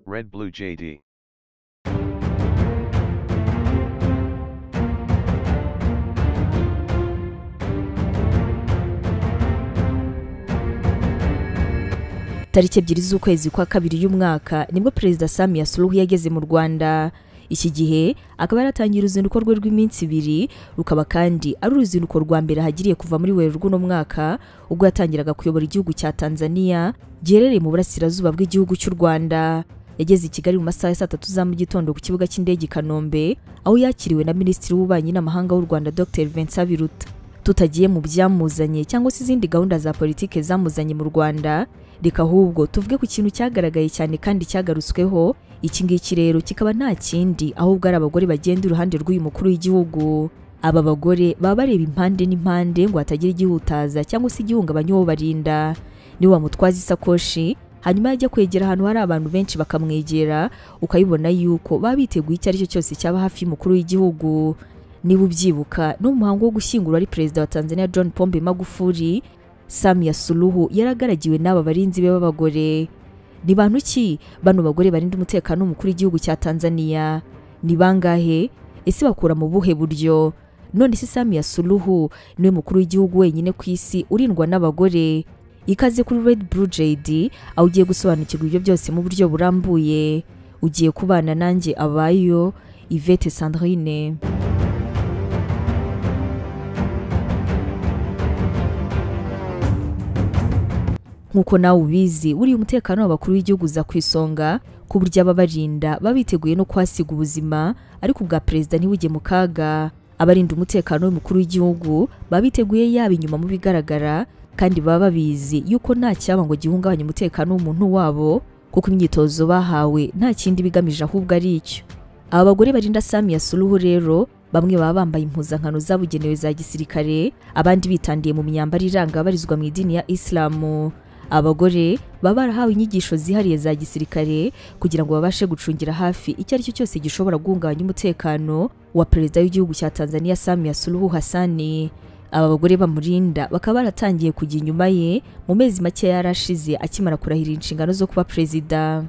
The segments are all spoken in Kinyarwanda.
Red Blue JD. tariki ebyiri z'ukwezi kwa kabiri y'umwaka nibwo perezida sami yasuruhu yageze mu rwanda iki gihe akaba yaratangiye uruzinduko rwe rw'iminsi ibiri rukaba kandi ari uruzinduko rwa mbere ahagiriye kuva muri werurwe rw'uno mwaka ubwo yatangiraga kuyobora igihugu cya tanzania giherereye mu burasirazuba bw'igihugu cy'u rwanda yageze i kigali mu masaha ya saa tatu za mu gitondo ku kibuga cy'indege i kanombe aho yakiriwe na minisitiri w'ububanyi n'amahanga w'u rwanda dr vincent biruta tutagiye mu byamuzanye cyangwa se izindi gahunda za politike zamuzanye mu rwanda reka ahubwo tuvuge ku kintu cyagaragaye cyane kandi cyagarutsweho iki ngiki rero kikaba nta kindi ahubwo ari abagore bagenda iruhande rw'uyu mukuru w'igihugu aba bagore baba bareba impande n'impande ngo hatagira igihutaza cyangwa se igihungabanya uwo barinda niwe wamutwaza isakoshi hanyuma yajya kwegera ahantu hari abantu benshi bakamwegera ukayibona yuko baba biteguye icyo ari cyo cyose cyaba hafi y'umukuru w'igihugu niba ubyibuka no mu muhango wo gushyingura ari perezida wa tanzania john pombe magufuli samia suluhu yaragaragiwe n'aba barinzi be b'abagore ni bantu ki bano bagore barinda umutekano w'umukuru w'igihugu cya tanzania ni bangahe ese bakura mu buhe buryo none se samia suluhu niwe mukuru w'igihugu wenyine ku isi urindwa n'abagore ikaze kuri red blue jd aho ugiye gusobanukirwa ibyo byose mu buryo burambuye ugiye kubana nanjye abayo ivete sandrine nk'uko nawe ubizi buriya umutekano w'abakuru w'igihugu uza ku isonga ku buryo ababarinda baba biteguye no kuhasiga ubuzima ariko ubwa perezida ntiwujye mu kaga abarinda umutekano w'umukuru w'igihugu baba biteguye yaba inyuma mu bigaragara kandi baba babizi yuko nta cyaba ngo gihungabanye umutekano w'umuntu wabo kuko imyitozo bahawe nta kindi bigamije ahubwo ari icyo aba bagore barinda Samia Suluhu rero bamwe baba bambaye impuzankano zabugenewe za gisirikare abandi bitandiye mu myambaro iranga abarizwa mu idini ya isilamu abagore baba barahawe inyigisho zihariye za gisirikare kugira ngo babashe gucungira hafi icyo ari cyo cyose gishobora guhungabanya umutekano wa perezida w'igihugu cya Tanzania Samia Suluhu Hassani aba bagore bamurinda bakaba baratangiye kujya inyuma ye mu mezi make yarashize akimara kurahirira inshingano zo kuba perezida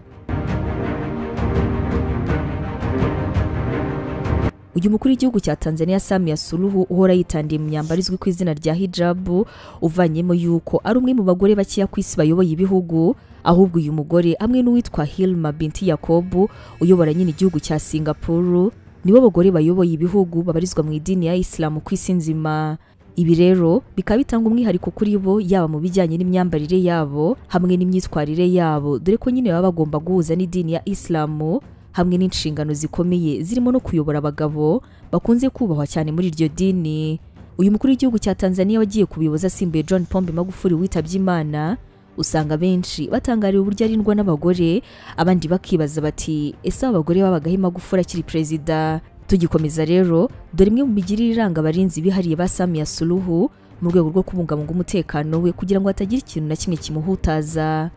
uyu mukuru w'igihugu cya Tanzania Samia Suluhu uhora yitandiye mu myambaro izwi ku izina rya hijabu uvanyemo yuko ari umwe mu bagore bakeya ku isi bayoboye ibihugu ahubwo uyu mugore hamwe n'uwitwa Hilma Binti Yakobu uyobora nyine igihugu cya Singapore nibo bagore bayoboye ibihugu babarizwa mu idini ya Islam ku isi nzima ibi rero bikaba bitanga umwihariko kuri bo yaba mu bijyanye n'imyambarire yabo hamwe n'imyitwarire yabo dore ko nyine baba bagomba guhuza n'idini ya Islam hamwe n'inshingano zikomeye zirimo no kuyobora abagabo bakunze kubahwa cyane muri iryo dini uyu mukuru w'igihugu cya Tanzania wagiye kubiyoboza asimbuye John Pombe Magufuli witabye Imana usanga benshi batangariwe uburyo arindwa n'abagore abandi bakibaza bati ese abagore babagaho Magufuli akiri perezida tugikomeza rero dore imwe mu migirire iranga abarinzi bihariye ba Samia Suluhu mu rwego rwo kubungabunga umutekano we kugira ngo hatagira ikintu na kimwe kimuhutaza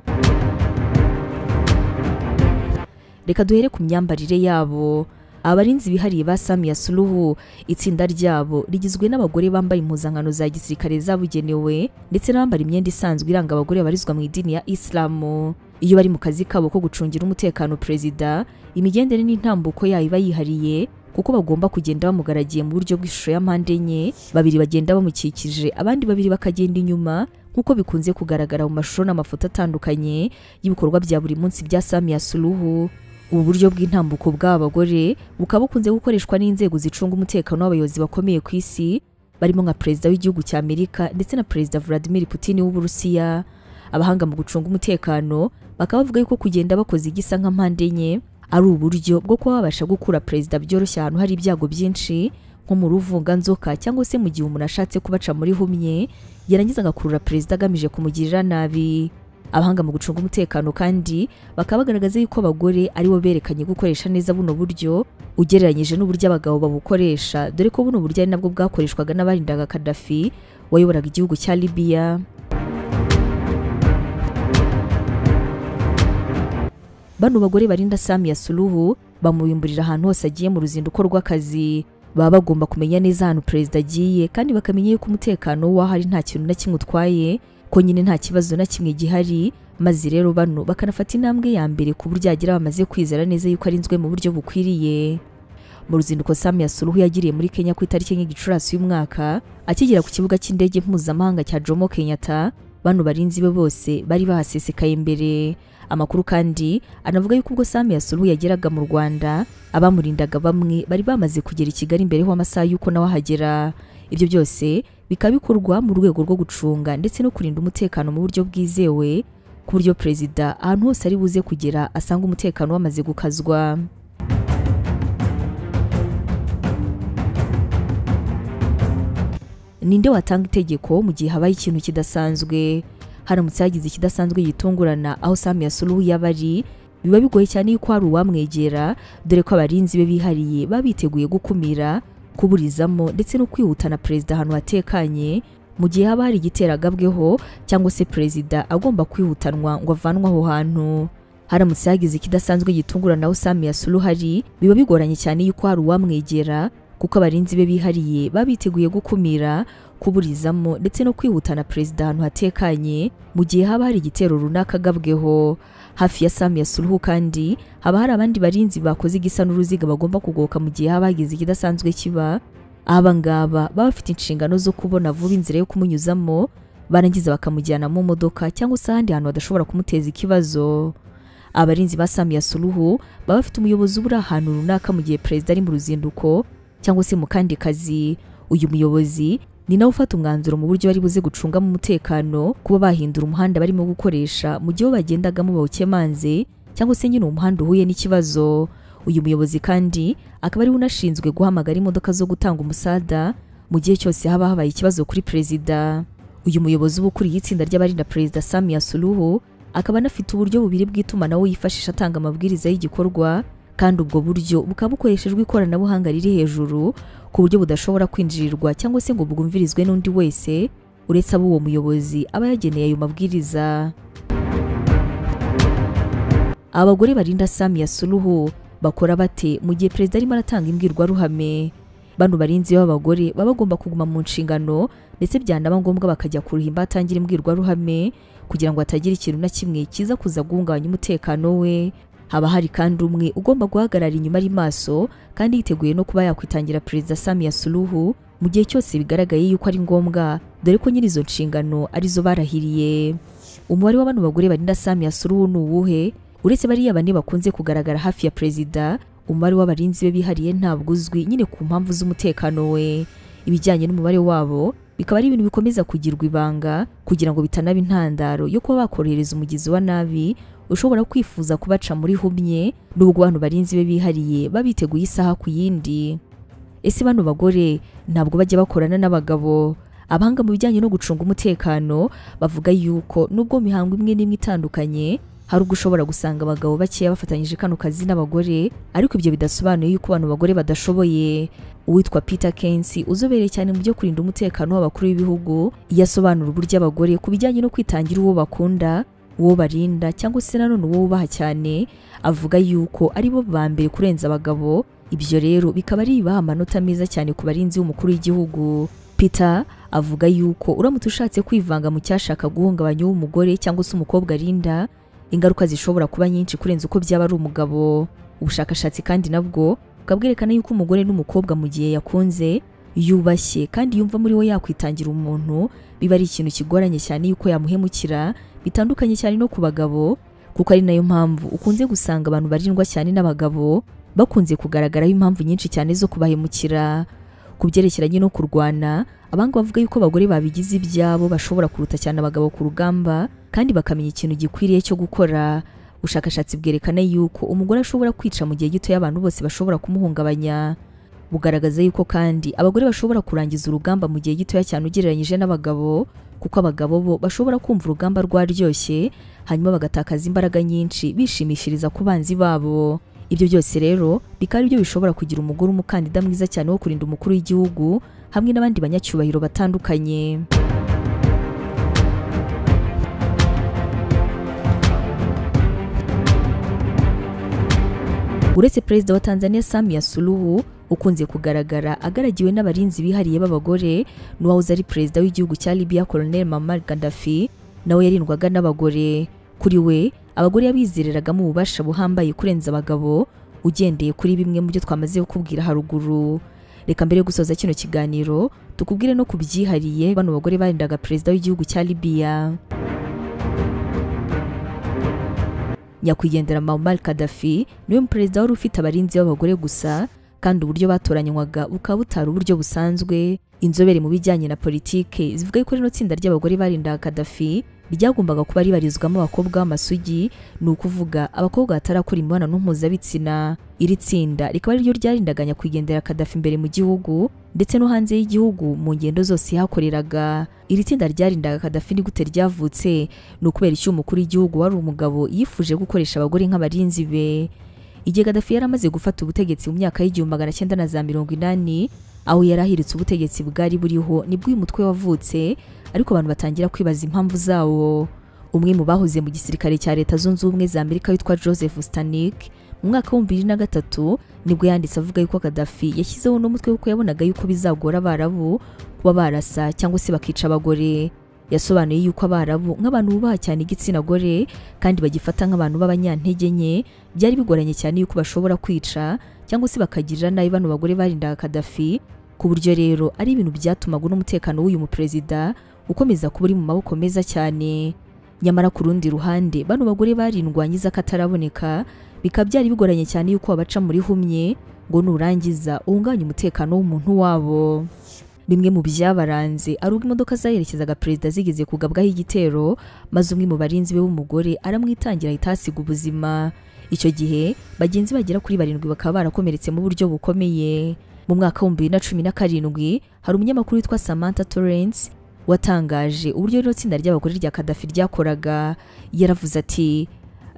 reka duhere ku myambarire yabo abarinzi bihariye ba Samia Suluhu itsinda ryabo rigizwe n'abagore bambaye impuzankano za gisirikare zabugenewe ndetse n'abambara imyenda isanzwe iranga abagore babarizwa mu idini ya Islamu iyo bari mu kazi kabo ko gucungira umutekano perezida imigendere n'intambuko yayo iba yihariye kuko bagomba kugenda bamugaragiye mu buryo bw'ishusho ya mpande enye babiri bagenda bamukikije abandi babiri bakagenda inyuma nk'uko bikunze kugaragara mu mashusho n'amafoto atandukanye y'ibikorwa bya buri munsi bya Samia Suluhu ubu buryo bw'intambuko bw'aba bagore bukaba bukunze gukoreshwa n'inzego zicunga umutekano w'abayobozi bakomeye ku isi barimo nka perezida w'igihugu cya Amerika ndetse na perezida Vladimir Putin w'Uburusiya abahanga mu gucunga umutekano bakaba bavuga yuko kugenda bakoze igisa nka mpande enye ari uburyo bwo kuba babasha gukura perezida byoroshye ahantu hari ibyago byinshi nko mu ruvunganzoka cyangwa se mu gihe umuntu ashatse kubaca muri humye yarangiza agakurura perezida agamije kumugirira nabi abahanga mu gucunga umutekano kandi bakaba bagaragaza yuko abagore aribo berekanye gukoresha neza buno buryo ugereranyije n'uburyo abagabo babukoresha dore ko buno buryo ari nabwo bwakoreshwaga n'abarindaga Gaddafi wayoboraga igihugu cya Libya bano bagore barinda Samia Suluhu bamuyumburira ahantu hose agiye mu ruzinduko rw'akazi baba bagomba kumenya neza ahantu perezida agiye kandi bakamenya yuko umutekano w'aho ari nta kintu na kimwe utwaye ko nyine nta kibazo na kimwe gihari maze rero bano bakanafata intambwe ya mbere ku buryo yagira bamaze kwizera neza yuko arinzwe mu buryo bukwiriye mu ruzinduko Samia Suluhu yagiriye muri Kenya ku itariki enye Gicurasi uyu mwaka akigera ku kibuga cy'indege mpuzamahanga cya Jomo Kenyatta bano barinzi be bose bari bahasesekaye imbere amakuru kandi anavuga yuko ubwo Samia Suluhu yageraga mu Rwanda abamurindaga bamwe bari bamaze kugera i Kigali mbere ho amasaha y'uko nawe ahagera ibyo byose bikaba bikorwa mu rwego rwo gucunga ndetse no kurinda umutekano mu buryo bwizewe ku buryo perezida ahantu hose ari buze kugera asanga umutekano wamaze gukazwa ninde watanga itegeko mu gihe habaye ikintu kidasanzwe haramutse hagize ikidasanzwe gitungurana aho Samia Suluhu yaba ari biba bigoye cyane yuko hari uwamwegera dore ko abarinzi be bihariye baba biteguye gukumira kuburizamo ndetse no kwihutana perezida ahantu hatekanye mu gihe haba hari igiteragabweho cyangwa se perezida agomba kwihutanwa ngo avanwe aho hantu haramutse hagize ikidasanzwe gitungurana aho Samia Suluhu ari biba bigoranye cyane yuko hari uwamwegera kuko abarinzi be bihariye baba biteguye gukumira kuburizamo ndetse no kwihutana perezida ahantu hatekanye mu gihe haba hari igitero runaka agabweho hafi ya Samia Suluhu kandi haba hari abandi barinzi bakoze igisa n'uruziga bagomba kugoboka mu gihe haba hagize ikidasanzwe kiba aba ngaba baba bafite inshingano zo kubona vuba inzira yo kumunyuzamo barangiza bakamujyana mu modoka cyangwa se ahandi hantu badashobora kumuteza ikibazo abarinzi ba Samia Suluhu baba bafite umuyobozi ubura ahantu runaka mu gihe perezida ari mu ruzinduko cyangwa se mu kandi kazi uyu muyobozi ni nawe ufata umwanzuro mu buryo bari buze gucungamo umutekano kuba bahindura umuhanda barimo gukoresha mu gihe bagendagamo bawukemanze cyangwa se nyine umuhanda uhuye n'ikibazo uyu muyobozi kandi akaba ari we unashinzwe guhamagara imodoka zo gutanga umusada mu gihe cyose haba habaye ikibazo kuri perezida uyu muyobozi uba ukuriye itsinda ry'abarinda perezida Samia Suluhu akaba anafite uburyo bubiri bw'itumanaho yifashisha atanga amabwiriza y'igikorwa kandi ubwo buryo bukaba bukoreshejwe ikoranabuhanga riri hejuru ku buryo budashobora kwinjirirwa cyangwa se ngo bwumvirizwe n'undi wese uretse abo uwo muyobozi aba yageneye ayo mabwiriza abagore barinda Samia Suluhu bakora bate mu gihe perezida arimo aratanga imbwirwaruhame bano barinzi b'abagore baba bagomba kuguma mu nshingano ndetse byanaba ngombwa bakajya kuruhimba atangira imbwirwaruhame kugira ngo hatagira ikintu na kimwe kiza kuza guhungabanya umutekano we haba hari kandi umwe ugomba guhagarara inyuma ari maso kandi yiteguye no kuba yakwitangira perezida Samia Suluhu mu gihe cyose bigaragaye yuko ari ngombwa dore ko nyiri izo nshingano arizo barahiriye umubare w'abantu bagore barinda Samia Suluhu ni uwuhe uretse bariya bane bakunze kugaragara hafi ya perezida umubare w'abarinzi be bihariye ntabwo uzwi nyine ku mpamvu z'umutekano we ibijyanye n'umubare wabo bikaba ari ibintu bikomeza kugirwa ibanga kugira ngo bitanaba intandaro yo kuba bakorohereza umugizi wa nabi ushobora kwifuza kubaca muri humye nubwo abantu barinzi be bihariye babiteguye isaha ku yindi ese bano bagore ntabwo bajya bakorana n'abagabo abahanga mu bijyanye no gucunga umutekano bavuga yuko nubwo mihango imwe n'imwe itandukanye hari ubwo ushobora gusanga abagabo bakeya bafatanyije kano kazi n'abagore ariko ibyo bidasobanuye yuko abantu bagore badashoboye uwitwa Peter Kensi uzobereye cyane mu byo kurinda umutekano w'abakuru b'ibihugu yasobanura uburyo abagore ku bijyanye no kwitangira uwo bakunda uwo barinda cyangwa se nanone uwo wubaha cyane avuga yuko ari bo ba mbere kurenza abagabo ibyo rero bikaba ari ibibaha amanota meza cyane ku barinzi b'umukuru w'igihugu Peter avuga yuko uramutse ushatse kwivanga mu cyashaka guhungabanya uw'umugore cyangwa se umukobwa arinda ingaruka zishobora kuba nyinshi kurenza uko byaba ari umugabo ubushakashatsi kandi nabwo bukaba bwerekana yuko umugore n'umukobwa mu gihe yakunze yubashye kandi yumva muri we yakwitangira umuntu biba ari ikintu kigoranye cyane yuko yamuhemukira bitandukanye cyane no ku bagabo kuko ari nayo mpamvu ukunze gusanga abantu barindwa cyane n'abagabo bakunze kugaragaraho impamvu nyinshi cyane zo kubahemukira ku byerekeranye no kurwana abanga bavuga yuko abagore babigize ibyabo bashobora kuruta cyane abagabo ku rugamba kandi bakamenya ikintu gikwiriye cyo gukora ubushakashatsi bwerekana yuko umugore ashobora kwica mu gihe gito y'abantu bose bashobora kumuhungabanya bugaragaza yuko kandi abagore bashobora kurangiza urugamba mu gihe gitoya cyane ugereranyije n'abagabo kuko abagabo bo bashobora kumva urugamba rwaryoshye hanyuma bagatakaza imbaraga nyinshi bishimishiriza ku banzi babo ibyo byose rero bikaba ari byo bishobora kugira umugore umukandida mwiza cyane wo kurinda umukuru w'igihugu hamwe n'abandi banyacyubahiro batandukanye uretse perezida wa Tanzania Samia Suluhu ukunze kugaragara agaragiwe n'abarinzi bihariye b'abagore n'uwahoze ari perezida w'igihugu cya Libya Colonel Muammar Gaddafi nawe yarindwaga n'abagore kuri we abagore yabizereragamo ububasha buhambaye kurenza abagabo ugendeye kuri bimwe mu byo twamaze kukubwira haruguru reka mbere yo gusoza kino kiganiro tukubwire no kubyihariye bano bagore barindaga perezida w'igihugu cya libiya nyakwigendera Muammar Gaddafi niwe perezida wari ufite abarinzi b'abagore gusa kandi uburyo batoranywaga bukaba butari uburyo busanzwe inzobere mu bijyanye na politike zivuga ko rino tsinda ry'abagore barindaga Gaddafi ryagombaga kuba ribarizwamo abakobwa b'amasugi ni ukuvuga abakobwa batarakora imibonano mpuzabitsina iri tsinda rikaba ariryo ryarindaganya kwigendera Gaddafi imbere mu gihugu ndetse no hanze y'igihugu mu ngendo zose yahakoreraga iri tsinda ryarindaga Gaddafi ni gute ryavutse ni ukubera icyo umukuru w'igihugu wari umugabo yifuje gukoresha abagore nk'abarinzi be igihe Gaddafi yari amaze gufata ubutegetsi mu myaka y'igihumbi magana cyenda na za mirongo inani aho yari ahiritse ubutegetsi bwari buriho nibwo uyu mutwe wavutse ariko abantu batangira kwibaza impamvu zawo umwe mu bahoze mu gisirikare cya leta zunze ubumwe za amerika witwa joseph stanik mu mwaka wa bibiri na gatatu nibwo yanditse avuga yuko Gaddafi yashyizeho uno mutwe kuko yabonaga yuko bizagora abarabu kuba barasa cyangwa se bakica abagore yasobanuye yuko abarabu nk'abantu bubaha cyane igitsina gore kandi bagifata nk'abantu b'abanyantege nke byari bigoranye cyane yuko bashobora kwica cyangwa se bakagirira nabi bano bagore barindaga Gaddafi ku buryo rero ari ibintu byatumaga n'umutekano w'uyu muperezida ukomeza kuba uri mu maboko meza cyane nyamara ku rundi ruhande bano bagore barindwanyiza kataraboneka bikaba byari bigoranye cyane yuko wabaca muri humye ngo nurangiza uhungabanye umutekano w'umuntu wabo bimwe mu byabaranze ari ubwo imodoka zaherekezaga perezida zigeze kugabwaho igitero maze umwe mu barinzi be w'umugore aramwitangira ahita ahasiga ubuzima icyo gihe bagenzi bagera kuri barindwi bakaba barakomeretse mu buryo bukomeye mu mwaka w'ibihumbi bibiri na cumi na karindwi hari umunyamakuru witwa Samantha Torrance watangaje uburyo rino tsinda ry'abagore rya Kadafi ryakoraga yaravuze ati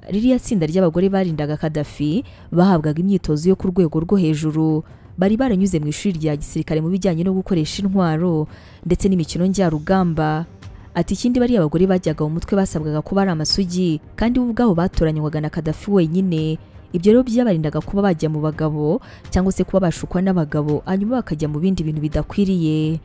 ririya tsinda ry'abagore barindaga Kadafi bahabwaga imyitozo yo ku rwego rwo hejuru bari baranyuze mu ishuri rya gisirikare mu bijyanye no gukoresha intwaro ndetse n'imikino njyarugamba ati ikindi bariya abagore bajyaga mu mutwe basabwaga kuba ari amasugi kandi bo ubwabo batoranywaga na Kadafi wenyine ibyo rero byabarindaga kuba bajya mu bagabo cyangwa se kuba bashukwa n'abagabo hanyuma bakajya mu bindi bintu bidakwiriye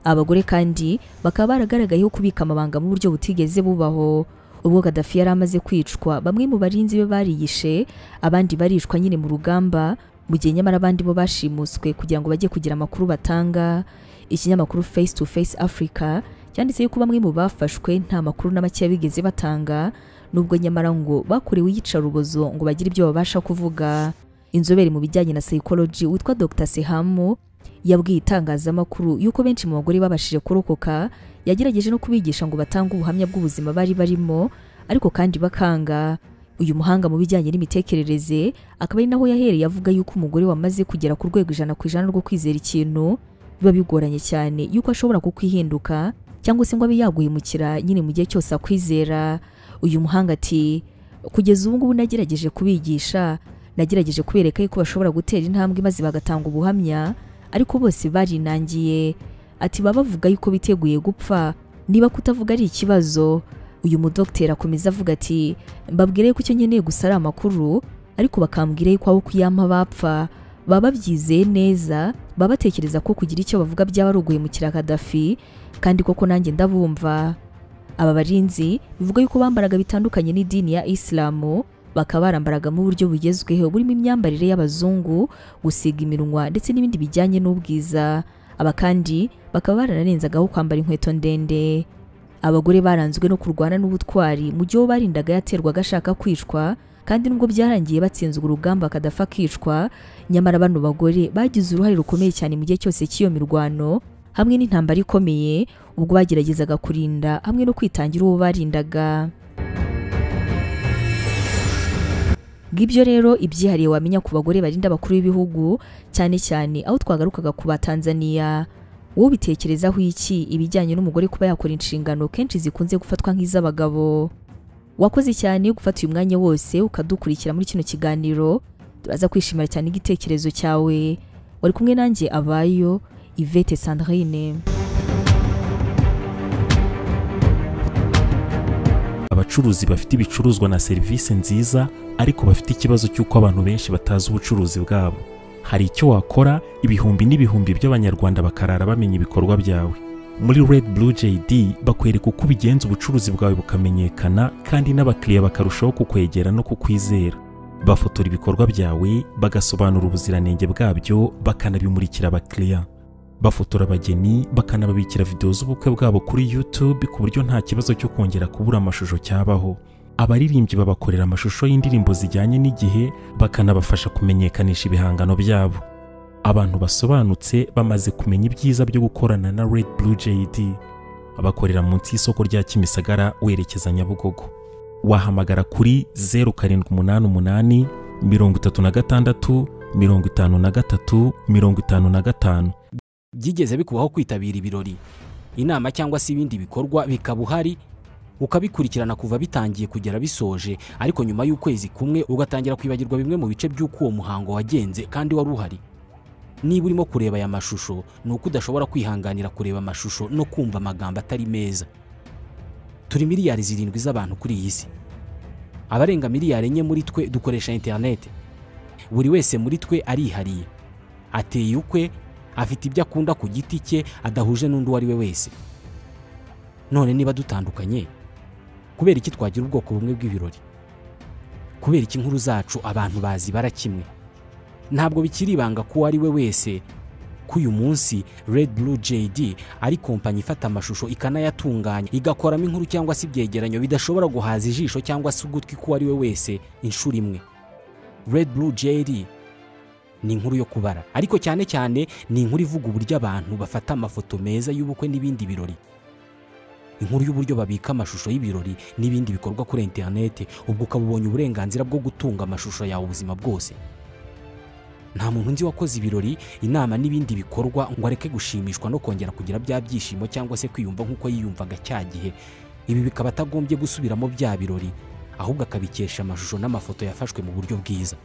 abagore kandi bakaba baragaragayeho kubika amabanga mu buryo butigeze bubaho ubwo Gaddafi yari amaze kwicwa bamwe mu barinzi be bariyishe abandi barishwa nyine mu rugamba mu gihe nyamara abandi bo bashimuswe kugira ngo bajye kugira amakuru batanga ikinyamakuru face to face africa cyanditse yuko bamwe mu bafashwe nta makuru na make bigeze batanga nubwo nyamara ngo bakorewe iyicarubozo ngo bagire ibyo babasha kuvuga inzobere mu bijyanye na psychology witwa Dr Sehamu yabwiye itangazamakuru yuko benshi mu bagore babashije kurokoka yagerageje no kubigisha ngo batange ubuhamya bw'ubuzima bari barimo ariko kandi bakanga uyu muhanga mu bijyanye n'imitekerereze akaba ari naho yahereye avuga yuko umugore wamaze kugera ku rwego ijana ku ijana rwo kwizera ikintu biba bigoranye cyane yuko ashobora kukwihinduka cyangwa se ngo abe yaguhemukira nyine mu gihe cyose akwizera uyu muhanga ati kugeza ubu ngubu nagerageje kubigisha nagerageje kubereka yuko bashobora gutera intambwe maze bagatanga ubuhamya ariko bose barinangiye ati baba bavuga yuko biteguye gupfa niba kutavuga ari ikibazo uyu mudogiteri akomeza avuga ati mbabwire ko icyo nkeneye gusa ari amakuru ariko bakambwira yuko aho kuyampa bapfa baba babyizeye neza baba batekereza ko kugira icyo bavuga byaba ari uguhemukira Kadafi kandi koko nanjye ndabumva aba barinzi bivuga yuko bambaraga bitandukanye n'idini ya Isilamu bakaba barambaraga mu buryo bugezweho burimo imyambarire y'abazungu gusiga iminwa ndetse n'ibindi bijyanye n'ubwiza aba kandi bakaba baranarenzagaho kwambara inkweto ndende abagore baranzwe no kurwana n'ubutwari mu gihe barindaga yaterwaga ashaka kwicwa kandi nubwo byarangiye batsinzwe urugamba akadafa kicwa nyamara bano bagore bagize uruhare rukomeye cyane mu gihe cyose cy'iyo mirwano hamwe n'intambara ikomeye ubwo bageragezaga kurinda hamwe no kwitangira uwo barindaga bw'ibyo rero ibyihariye wamenya ku bagore barinda abakuru b'ibihugu cyane cyane aho twagarukaga ku batanzaniya wowe ubitekerezaho iki ibijyanye n'umugore kuba yakora inshingano kenshi zikunze gufatwa nk'iz'abagabo wakoze cyane gufata uyu mwanya wose ukadukurikira muri kino kiganiro turaza kwishimira cyane igitekerezo cyawe wari kumwe nanjye abayo Yvette Sandrine abacuruzi bafite ibicuruzwa na serivisi nziza ariko bafite ikibazo cy'uko abantu benshi batazi ubucuruzi bwabo hari icyo wakora ibihumbi n'ibihumbi by'abanyarwanda bakarara bamenya ibikorwa byawe muri red blue jd bakwereka uko ubigenza ubucuruzi bwawe bukamenyekana kandi n'abakiriya bakarushaho kukwegera no kukwizera bafotora ibikorwa byawe bagasobanura ubuziranenge bwabyo bakanabimurikira abakiriya bafotora abageni bakanababikira videwo z'ubukwe bwabo kuri youtube ku buryo nta kibazo cyo kongera kubura amashusho cyabaho abaririmbyi babakorera amashusho y'indirimbo zijyanye n'igihe bakanabafasha kumenyekanisha ibihangano byabo abantu basobanutse bamaze kumenya ibyiza byo gukorana na red blue jd bakorera munsi y'isoko rya kimisagara werekeza nyabugogo wahamagara kuri zeru karindwi umunani umunani mirongo itatu na gatandatu mirongo itanu na gatatu mirongo itanu na gatanu byigeze bikubaho kwitabira ibirori inama cyangwa se ibindi bikorwa bikaba uhari ukabikurikirana kuva bitangiye kugera bisoje ariko nyuma y'ukwezi kumwe ugatangira kwibagirwa bimwe mu bice by'uko uwo muhango wagenze kandi wari uhari niba urimo kureba aya mashusho ni uko udashobora kwihanganira kureba amashusho no kumva amagambo atari meza turi miliyari zirindwi z'abantu kuri iyi si abarenga miliyari enye muri twe dukoresha interineti buri wese muri twe arihariye ateye ukwe afite ibyo akunda ku giti cye adahuje n'undi uwo ari we wese none niba dutandukanye kubera iki twagira ubwoko bumwe bw'ibirori kubera iki inkuru zacu abantu bazibara kimwe ntabwo bikiri ibanga ko uwo ari we wese ko uyu munsi red blue jd ari kompanyi ifata amashusho ikanayatunganya igakoramo inkuru cyangwa se ibyegeranyo bidashobora guhaza ijisho cyangwa se ugutwi k'uwo ari we wese inshuro imwe red blue jd ni inkuru yo kubara ariko cyane cyane ni inkuru ivuga uburyo abantu bafata amafoto meza y'ubukwe n'ibindi birori inkuru y'uburyo babika amashusho y'ibirori n'ibindi bikorwa kuri interineti ubwo ukaba ubonye uburenganzira bwo gutunga amashusho yawe ubuzima bwose nta muntu nzi wakoze ibirori inama n'ibindi bikorwa ngo areke gushimishwa no kongera kugira bya byishimo cyangwa se kwiyumva nk'uko yiyumvaga cya gihe ibi bikaba atagombye gusubiramo bya birori ahubwo akabikesha amashusho n'amafoto yafashwe mu buryo bwiza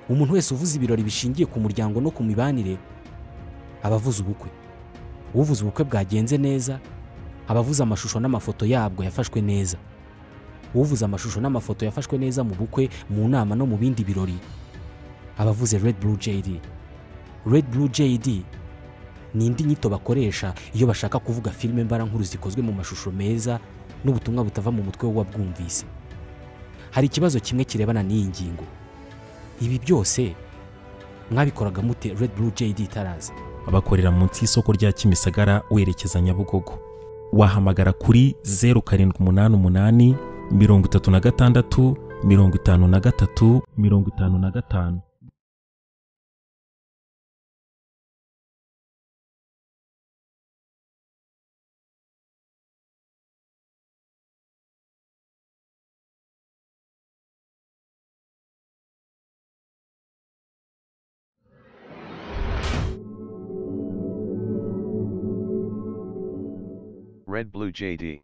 umuntu wese uvuze ibirori bishingiye ku muryango no ku mibanire aba avuze ubukwe uvuze ubukwe bwagenze neza aba avuze amashusho n'amafoto yabwo yafashwe neza uvuze amashusho n'amafoto yafashwe neza mu bukwe mu nama no mu bindi birori aba avuze red blue jd red blue jd ni indi nyito bakoresha iyo bashaka kuvuga filime mbarankuru zikozwe mu mashusho meza n'ubutumwa butava mu mutwe w'uwabwumvise hari ikibazo kimwe kirebana n'iyi ngingo ibi byose mwabikoraga mute red blue jd itaraza bakorera munsi y'isoko rya kimisagara werekeza nyabugogo wahamagara kuri zeru karindwi umunani umunani mirongo itatu na gatandatu mirongo itanu na gatatu mirongo itanu na gatanu Red Blue JD.